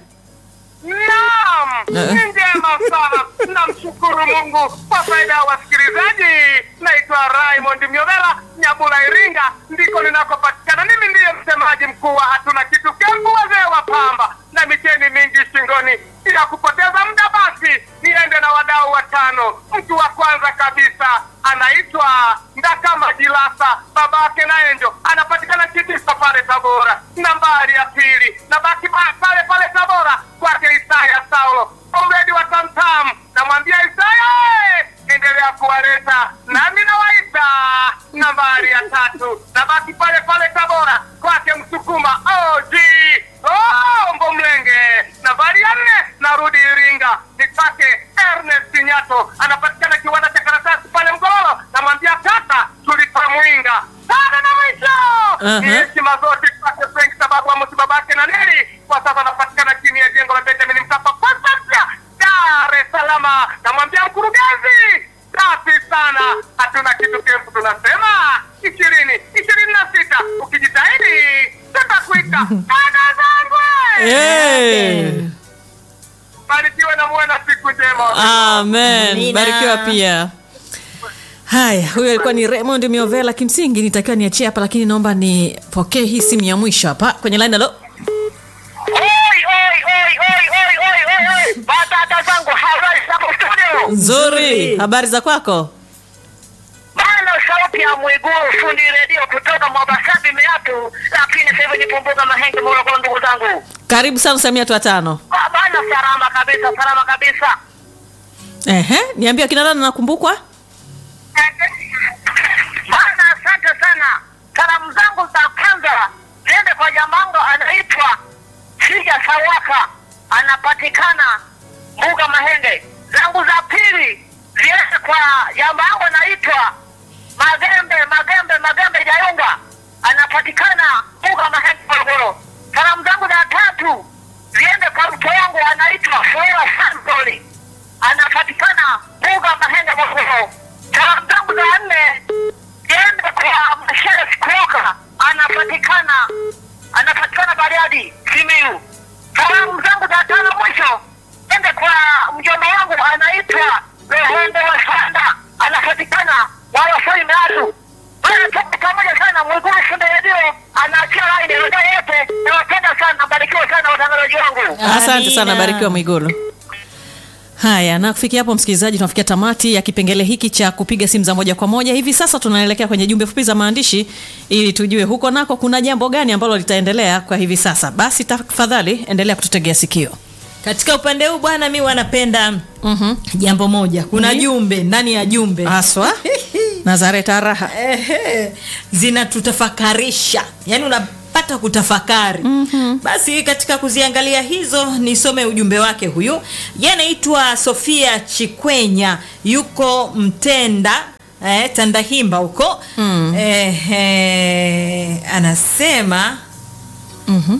Naam,
Eh.
ni njema sana. Namshukuru Mungu kwa faida ya wasikilizaji. Naitwa Raymond Myovela, Nyabula, Iringa, ndiko ninakopatikana. Mimi ndiye msemaji mkuu wa hatuna kitu kembu, wazee wa pamba na micheni mingi shingoni. Bila kupoteza muda, basi niende na wadau watano. Mtu wa kwanza kabisa anaitwa Ndakama Jilasa, babake na Enjo, anapatikana Kitisa pale Tabora. Nambari ya pili nabaki pa- pale pale Tabora kwake Isaya Saulo, omredi wa Tamtam. Namwambia Isaya, "Eh, endelea kuwaleta nami nawaita. Nambari ya tatu nabaki pale pale Tabora kwake Msukuma OG Ombo Mlenge. Nambari ya nne narudi Iringa nipate Ernest Nyato, anapatikana kiwanda cha karatasi pale Mgololo. Namwambia kaka, tulipamwinga sana na mwisho
Aha.
ni heshima zote kwake Frank sababu wa msi babake na nili kwa sasa anapatikana chini ya jengo la Benjamin Mkapa Posta mpya Dar es Salaam. Namwambia mkurugenzi, safi sana, hatuna kitu kempu, tunasema ishirini ishirini na sita ukijitahidi tutakuita dada zangu.
Hey.
Barikiwe na muwe na siku njema.
Amen.
Amina.
Barikiwa pia. Haya, huyo alikuwa ni Raymond Miovela. Kimsingi nitakiwa niachie hapa, lakini naomba nipokee hii simu ya mwisho hapa kwenye line. Halo,
Oi, oi, oi, oi, oi, oi, oi, oi. Badada zangu habari zako studio.
nzuri. Habari za kwako?
Bana sauti ya Mwigulu fundi redio kutoka Mwabasabi Meatu, lakini sasa hivi nipumbuka Mahenge Morogoro, ndugu zangu.
Karibu sana Samia tu watano.
Ba- Bana salama kabisa, salama kabisa.
Ehe, niambie akina nani nakumbukwa?
Bana asante sana. Salamu zangu za kwanza ziende kwa jamango anaitwa Sija Sawaka, anapatikana Mbuga Mahenge. Zangu za pili ziende kwa jamango anaitwa Magembe Magembe Magembe Jayunga, anapatikana Mbuga Mahenge Morogoro. Salamu zangu za tatu ziende kwa mke wangu anaitwa Flora Santoli, anapatikana Mbuga Mahenge Morogoro. Salamu zangu za nne ziende kwa Msheles Kuoka, anapatikana anapatikana Bariadi Simiyu. Salamu zangu za tano mwisho ende kwa mjomba wangu anaitwa Rohondo wa Sanda, anapatikana Walafoi Meatu. Bwana, tuko pamoja sana. Mwigulu Funde Redio anaachia laini redio yote. Nawapenda sana, barikiwa sana watangazaji wangu.
Asante sana,
Amina.
barikiwa Mwigulu. Haya, na kufikia hapo msikilizaji, tunafikia tamati ya kipengele hiki cha kupiga simu za moja kwa moja. Hivi sasa tunaelekea kwenye jumbe fupi za maandishi ili tujue huko nako kuna jambo gani ambalo litaendelea kwa hivi sasa. Basi tafadhali endelea kututegea sikio.
katika upande huu bwana mi wanapenda
Mhm.
jambo moja kuna
Ni?
jumbe ndani ya jumbe
Haswa Nazareta raha.
Ehe, zinatutafakarisha yaani unapata kutafakari mm-hmm. basi katika kuziangalia hizo nisome ujumbe wake huyu ye anaitwa sofia chikwenya yuko mtenda eh, tandahimba huko mm. eh, eh, anasema
Mhm.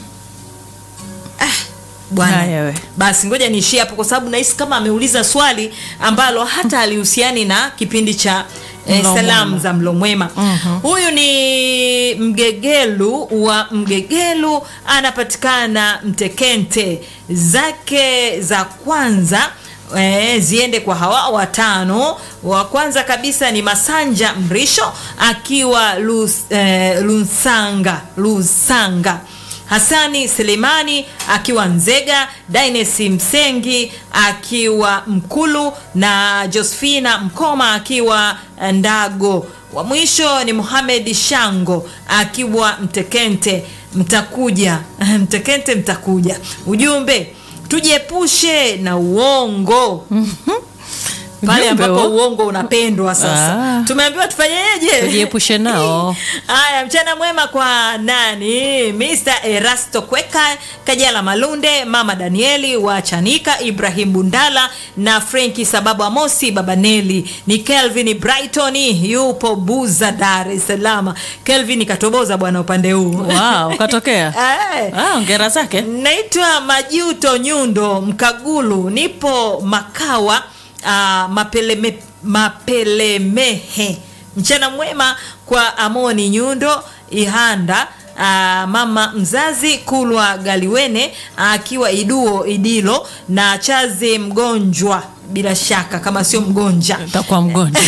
bwana
Haya we.
basi ngoja niishie hapo kwa sababu nahisi kama ameuliza swali ambalo hata alihusiani na kipindi cha eh,
Mlo
salamu
Mwema.
za mlo mwema huyu ni mgegelu wa mgegelu anapatikana mtekente zake za kwanza E, ziende kwa hawa watano wa kwanza kabisa ni masanja mrisho akiwa Lus, e, lusanga lusanga Hasani Selemani akiwa Nzega, Dines Msengi akiwa Mkulu na Josephina Mkoma akiwa Ndago. Wa mwisho ni Mohamed Shango akiwa Mtekente. Mtakuja Mtekente, mtakuja. Ujumbe, tujiepushe na uongo pale
Ujumbe
ambapo
huo.
uongo unapendwa sasa.
Ah.
Tumeambiwa tufanyeje?
Tujiepushe nao.
Haya, mchana mwema kwa nani? Mr. Erasto Kweka, Kajala Malunde, Mama Danieli wa Chanika, Ibrahim Bundala na Frenki Sababu Amosi, Baba Neli. Ni Kelvin Brighton yupo Buza, Dar es Salaam. Kelvin katoboza bwana upande huu.
Wow, katokea.
Eh.
Ah, ongera zake.
Naitwa Majuto Nyundo Mkagulu, nipo Makawa uh, mapeleme, Mapelemehe. Mchana mwema kwa Amoni Nyundo Ihanda uh, mama mzazi Kulwa Galiwene akiwa Iduo Idilo na Chazi Mgonjwa, bila shaka kama sio mgonja
Takuwa mgonjwa.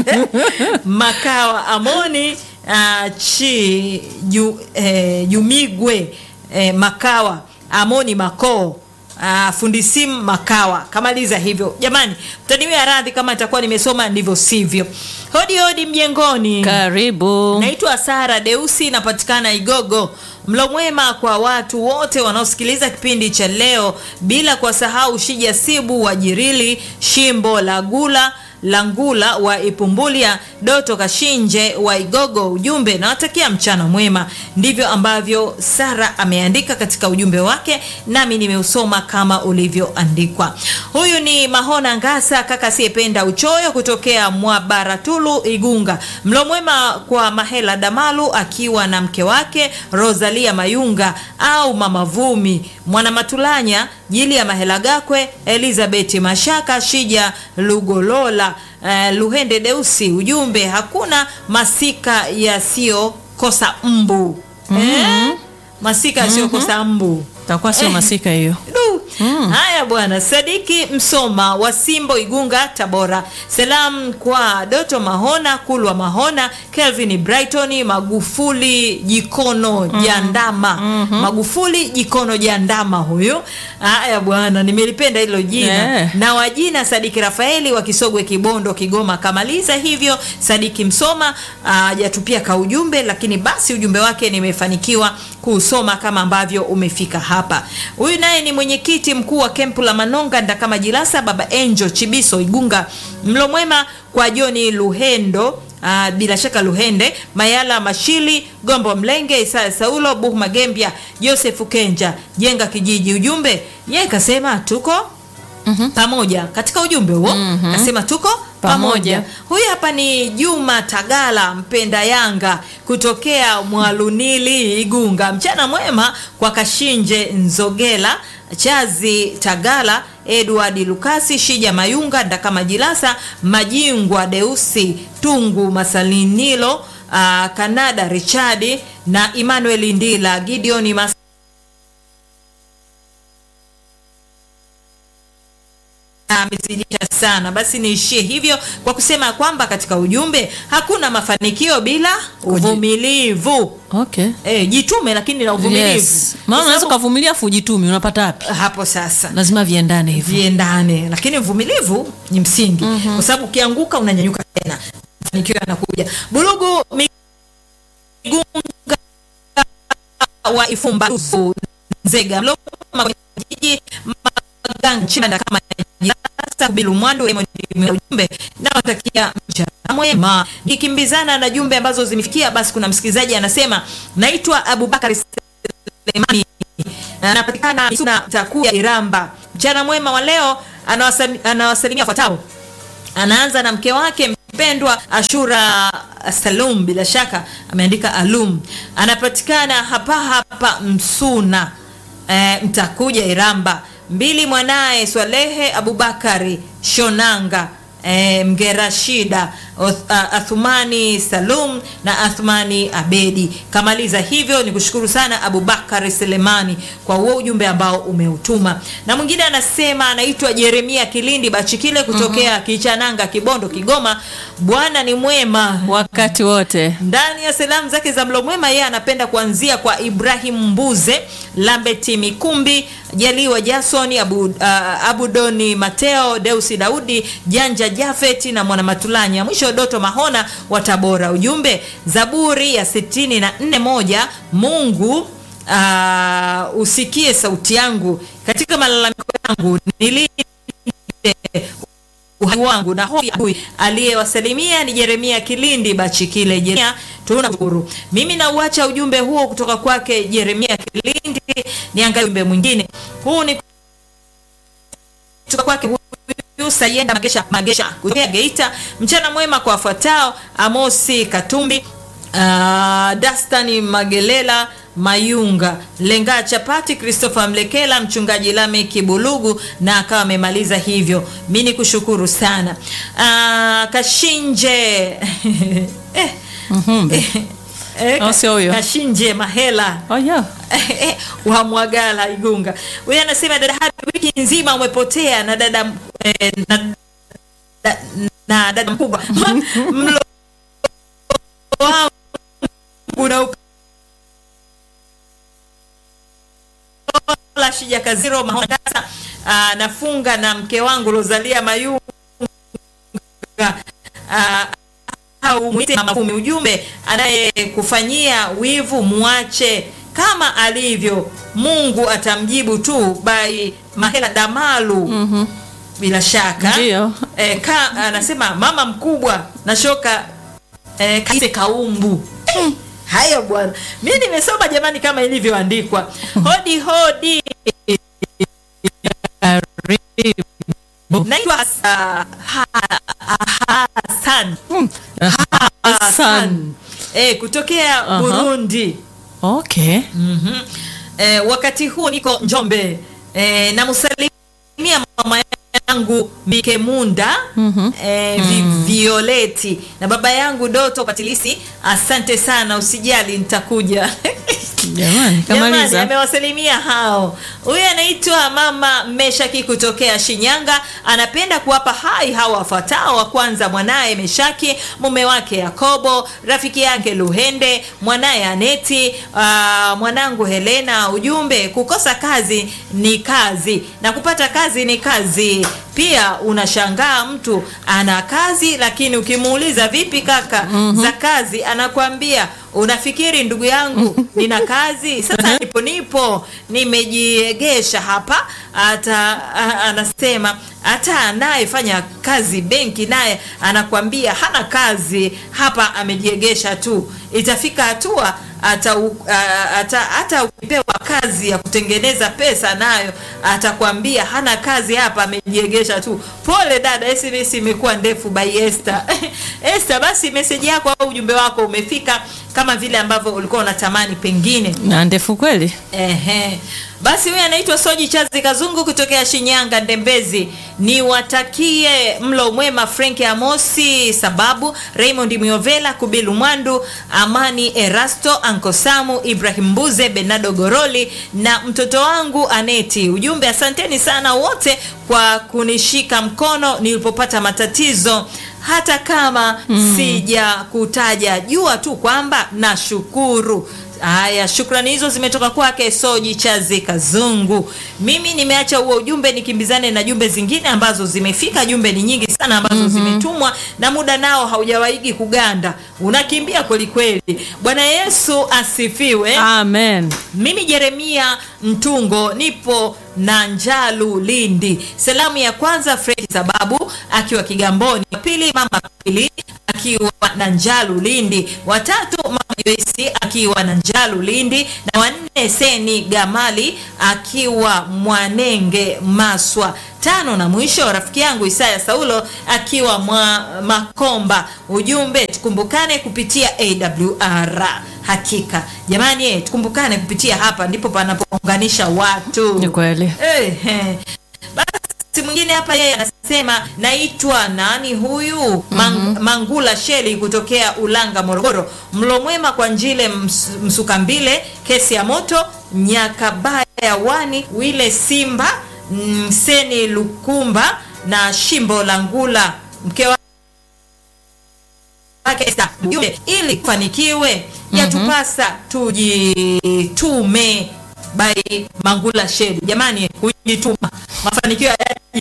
Makawa Amoni uh, chi ju, eh, Jumigwe eh, Makawa Amoni Makoo uh, Fundisim Makawa kamaliza hivyo. Jamani, mtaniwia radhi kama nitakuwa nimesoma ndivyo sivyo. Hodi hodi mjengoni.
Karibu.
Naitwa Sara Deusi, napatikana Igogo. Mlo mwema kwa watu wote wanaosikiliza kipindi cha leo, bila kuwasahau Shija Sibu wa Jirili, Shimbo la Gula Langula wa Ipumbulia, Doto Kashinje wa Igogo. Ujumbe nawatakia mchana mwema. Ndivyo ambavyo Sara ameandika katika ujumbe wake, nami nimeusoma kama ulivyoandikwa. Huyu ni Mahona Ngasa, kaka asiyependa uchoyo, kutokea Mwabaratulu, Igunga. Mlo mwema kwa Mahela Damalu akiwa na mke wake Rosalia Mayunga au Mama Vumi, Mwana Matulanya, Jili ya Mahela Gakwe, Elizabeth Mashaka, Shija Lugolola, eh, Luhende Deusi. Ujumbe, hakuna masika yasiyokosa mbu. Eh? Masika yasiyokosa mbu.
Takuwa sio masika hiyo.
Du. Haya bwana, Sadiki Msoma wa Simbo Igunga Tabora. Salam kwa Doto Mahona, Kulwa Mahona, Kelvin Brighton, Magufuli Jikono Jandama. Magufuli Jikono Jandama huyu. Haya bwana, nimelipenda hilo jina.
Eh.
Na wajina Sadiki Rafaeli wa Kisogwe Kibondo Kigoma kamaliza hivyo. Sadiki Msoma hajatupia ka ujumbe, lakini basi ujumbe wake nimefanikiwa kuusoma kama ambavyo umefika hapa. Huyu naye ni mwenyekiti mkuu wa kempu la Manonga Ndakama Jilasa, Baba Angel Chibiso Igunga. Mlo mwema kwa Joni Luhendo Ah, bila shaka Luhende Mayala Mashili Gombo Mlenge Isaya Saulo Buh Magembia Joseph Kenja jenga kijiji. Ujumbe yeye kasema tuko pamoja katika ujumbe huo kasema tuko pamoja.
Pamoja.
Huyu hapa ni Juma Tagala mpenda Yanga kutokea Mwalunili Igunga. Mchana mwema kwa Kashinje Nzogela Chazi Tagala Edward Lukasi Shija Mayunga Ndakama Jilasa Majingwa Deusi Tungu Masalinilo ah, Kanada Richadi na Emmanuel Ndila Gideon Mas amezidisha sana. Basi niishie hivyo kwa kusema kwamba katika ujumbe hakuna mafanikio bila uvumilivu.
Okay.
E, jitume lakini na uvumilivu.
Yes.
Kwa
Maana unaweza
sababu-
ukavumilia afu ujitume unapata wapi?
hapo sasa
Lazima viendane hivyo.
viendane, lakini uvumilivu ni msingi kwa sababu ukianguka unanyanyuka tena, mafanikio yanakuja. Burugu Migunga wa Ifumba Nzega Mloma kwenye jiji Maganga Chimanda kama Jasa Kubilu Mwandu Raymond ujumbe na watakia mchana mwema. Nikimbizana na jumbe ambazo zimefikia, basi kuna msikilizaji anasema naitwa Abubakar Selemani anapatikana Suna Takuya Iramba. Mchana mwema wa leo anawasali- anawasalimia wafuatao anaanza na mke wake mpendwa Ashura Salum, bila shaka ameandika Alum, anapatikana hapa hapa Msuna e, mtakuja Iramba. Mbili mwanaye Swalehe Abubakari Shonanga e, Mgerashida Oth- a- Athumani Salum na Athumani Abedi. Kamaliza hivyo, ni kushukuru sana Abubakar Selemani kwa huo ujumbe ambao umeutuma. Na mwingine anasema anaitwa Jeremia Kilindi Bachikile kutokea Kichananga, Kibondo, Kigoma. Bwana ni mwema
wakati wote
ndani ya salamu zake za mlo mwema, yeye anapenda kuanzia kwa Ibrahim Mbuze, Lambeti Mikumbi, Jaliwa Jasoni, Abu, uh, Abudoni Mateo, Deusi Daudi, Janja Jafeti na Mwana Matulanya. Mwisho Doto Mahona wa Tabora. Ujumbe Zaburi ya sitini na nne moja Mungu uh, usikie sauti yangu katika malalamiko yangu nilinde uhai wangu na hofu ya adui. Aliyewasalimia ni Jeremia Kilindi Bachikile. Jeremia, tunashukuru. Mimi nauacha ujumbe huo kutoka kwake Jeremia Kilindi. Niangalie ujumbe mwingine. Huu ni kutoka kwake huyu Sayenda Magesha Magesha kutoka Geita. Mchana mwema kwa wafuatao: Amosi Katumbi, uh, Dastani Magelela Mayunga Lenga Chapati, Christopher Mlekela, mchungaji Lame Kibulugu, na akawa amemaliza hivyo. Mi ni kushukuru sana. Uh, Kashinje eh,
Mhm.
eh,
Oh, sio huyo.
Kashinje Mahela
oh, yeah.
wa Mwagala Igunga. Huyu anasema dada Habi, wiki nzima umepotea na dada eh, na, na, na dada mkubwa mlo wangu na ukola shija kaziro mahona sasa ah, nafunga na mke wangu Rosalia Mayunga ah, au mwite mama kumi. Ujumbe anayekufanyia wivu muache kama alivyo, Mungu atamjibu tu. By Mahela Damalu. Bila shaka
Ndio.
e, ka, anasema mama mkubwa na shoka e, kaise kaumbu Eh, haya bwana, mi nimesoma jamani, kama ilivyoandikwa. Hodi hodi, naitwa Hasa- Ha- Hassan
Hassan.
eh, kutokea
Aha.
Burundi.
okay
Mhm. Eh, wakati huu niko Njombe eh, namsalimia mama yangu Mikemunda
Mhm.
eh, vi, Violeti na baba yangu Doto Patilisi. Asante sana, usijali nitakuja.
jamani
Jamani,
kamaliza
amewasalimia hao. Huyu anaitwa mama Meshaki kutokea Shinyanga, anapenda kuwapa hai hawa wafuatao. Wa kwanza mwanaye Meshaki, mume wake Yakobo, rafiki yake Luhende, mwanaye Aneti, aa, mwanangu Helena. Ujumbe, kukosa kazi ni kazi na kupata kazi ni kazi pia. Unashangaa mtu ana kazi, lakini ukimuuliza vipi kaka za kazi, anakuambia unafikiri ndugu yangu nina kazi sasa, nipo nipo nimejiegesha hapa. Hata a- anasema hata anayefanya kazi benki naye anakwambia hana kazi hapa, amejiegesha tu. Itafika hatua hata u- a- hata hata ukipewa kazi ya kutengeneza pesa nayo atakwambia hana kazi hapa, amejiegesha tu. Pole dada, SMS imekuwa ndefu by Esther. Esther, basi meseji yako au ujumbe wako umefika kama vile ambavyo ulikuwa unatamani pengine.
na ndefu kweli
Ehe. Basi huyu anaitwa Soji Chazi Kazungu kutokea Shinyanga Ndembezi. Niwatakie mlo mwema Frank Amosi sababu Raymond Miovela Kubilu Mwandu Amani Erasto Anko Samu Ibrahim Mbuze Bernardo Goroli na mtoto wangu Aneti. Ujumbe, asanteni sana wote kwa kunishika mkono nilipopata matatizo hata kama sija kutaja, jua tu kwamba nashukuru. Haya, shukrani hizo zimetoka kwake Soji Chazi Kazungu. Mimi nimeacha huo ujumbe nikimbizane na jumbe zingine ambazo zimefika. Jumbe ni nyingi sana ambazo zimetumwa na muda nao haujawaigi kuganda, unakimbia kweli kweli. Bwana Yesu asifiwe.
Amen.
Mimi Jeremia Mtungo nipo na Njalu Lindi. Salamu ya kwanza Fred Sababu akiwa Kigamboni, wa pili mama pili akiwa na Njalu Lindi, watatu mama Joyce akiwa na Njalu Lindi, na wanne Seni Gamali akiwa Mwanenge Maswa, tano na mwisho rafiki yangu Isaya Saulo akiwa mwa Makomba. Ujumbe tukumbukane kupitia AWR. Hakika jamani, eh, tukumbukane kupitia hapa, ndipo panapounganisha watu.
Ni kweli.
Eh, eh. Basi mwingine hapa yeye anasema naitwa nani huyu? Mang, Mangula Sheli kutokea Ulanga Morogoro. Mlo mwema kwa Njile ms, Msukambile, kesi ya moto Nyakabaya wani Wile Simba Mseni Lukumba na Shimbo la Ngula mke wa wake Esther. Ujumbe, ili kufanikiwe yatupasa tujitume by Mangula Sheli. Jamani, kujituma mafanikio hayaji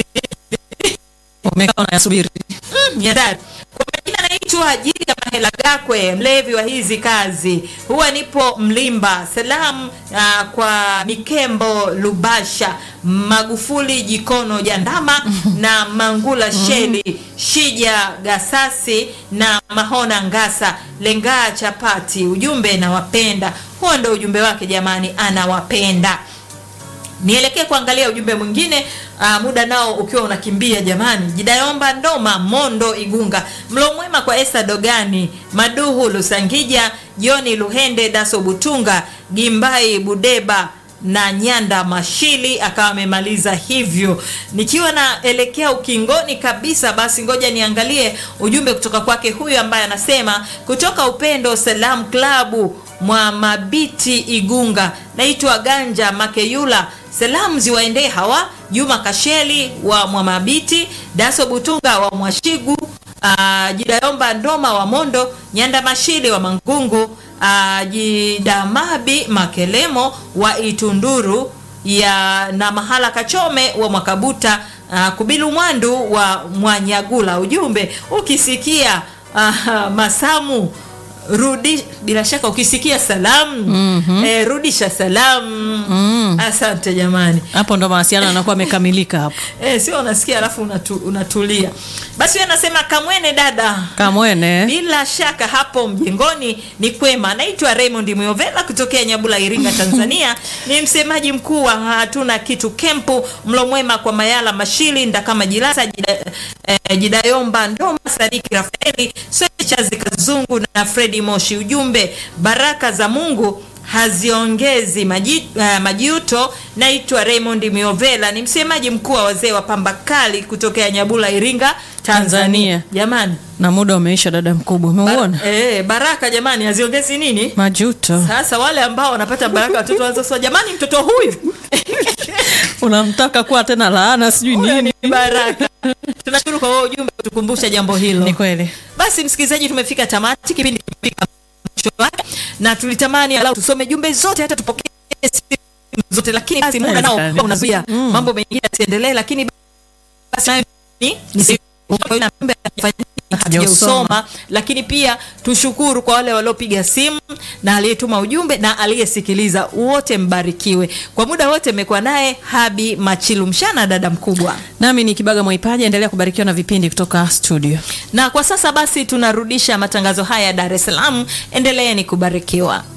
Umekaa unayasubiri.
ni hatari. Kwa majina naitwa Ajili ya Mahela Gakwe, mlevi wa hizi kazi, huwa nipo Mlimba. Salamu ah, kwa Mikembo Lubasha, Magufuli Jikono Jandama na Mangula Sheli, Shija Gasasi na Mahona Ngasa, Lengaa Chapati. Ujumbe nawapenda. Huo ndo ujumbe wake jamani, anawapenda nielekee kuangalia ujumbe mwingine aa, muda nao ukiwa unakimbia jamani. Jidayomba Ndoma Mondo Igunga, mlo mwema kwa Esa Dogani Maduhu Lusangija Joni Luhende Daso Butunga Gimbai Budeba na Nyanda Mashili akawa amemaliza hivyo. Nikiwa naelekea ukingoni kabisa, basi ngoja niangalie ujumbe kutoka kwake huyu ambaye anasema kutoka Upendo Salam Klabu mwa Mabiti Igunga, naitwa Ganja Makeyula. Salamu ziwaendee hawa Juma Kasheli wa Mwamabiti, Daso Butunga wa Mwashigu, uh, Jidayomba Ndoma wa Mondo, Nyanda Mashili wa Mangungu, uh, Jidamabi Makelemo wa Itunduru ya na Mahala Kachome wa Mwakabuta, uh, Kubilu Mwandu wa Mwanyagula. Ujumbe ukisikia uh, Masamu rudi bila shaka ukisikia salamu eh, rudisha salamu asante jamani
Hapo ndo mawasiliano yanakuwa yamekamilika hapo.
eh, sio unasikia alafu unatu, unatulia basi huyo anasema kamwene dada
Kamwene.
bila shaka hapo mjengoni ni kwema. Naitwa Raymond Muyovela kutokea Nyabula, Iringa, Tanzania. Ni msemaji mkuu wa hatuna kitu kempu. Mlo mwema kwa Mayala Mashili, Ndakama Jilasa, Jida, eh, Jidayomba Ndoma, Sadiki Rafaeli, Chazi Kazungu na Fredi Moshi. Ujumbe, baraka za Mungu haziongezi maji, uh, majuto. Naitwa Raymond Miovela, ni msemaji mkuu wa wazee wa pamba kali kutokea Nyabula, Iringa, Tanzania.
Tanzania.
Jamani,
Na muda umeisha, dada mkubwa, umeuona
Bar- eh, baraka jamani, haziongezi nini?
majuto.
Sasa wale ambao wanapata baraka watoto wanza sema jamani, mtoto huyu
Unamtaka kuwa tena laana sijui
huyu
nini.
ni baraka. Tunashukuru kwa wewe ujumbe kutukumbusha jambo hilo.
Ni kweli.
Basi msikilizaji, tumefika tamati, kipindi kimefika mwisho wake, na tulitamani alau tusome jumbe zote, hata tupokee simu zote, lakini basi muda nao
Haiwezekani.
unazuia mambo mengine yasiendelee, lakini basi nayo ni ni siku kwa hiyo naomba hatujausoma, lakini pia tushukuru kwa wale waliopiga simu na aliyetuma ujumbe na aliyesikiliza, wote mbarikiwe. Kwa muda wote mmekuwa naye Habi Machilu Mshana, dada mkubwa.
Nami ni Kibaga Mwaipaji, endelea kubarikiwa na vipindi kutoka studio.
Na kwa sasa basi tunarudisha matangazo haya Dar es Salaam. Endeleeni kubarikiwa.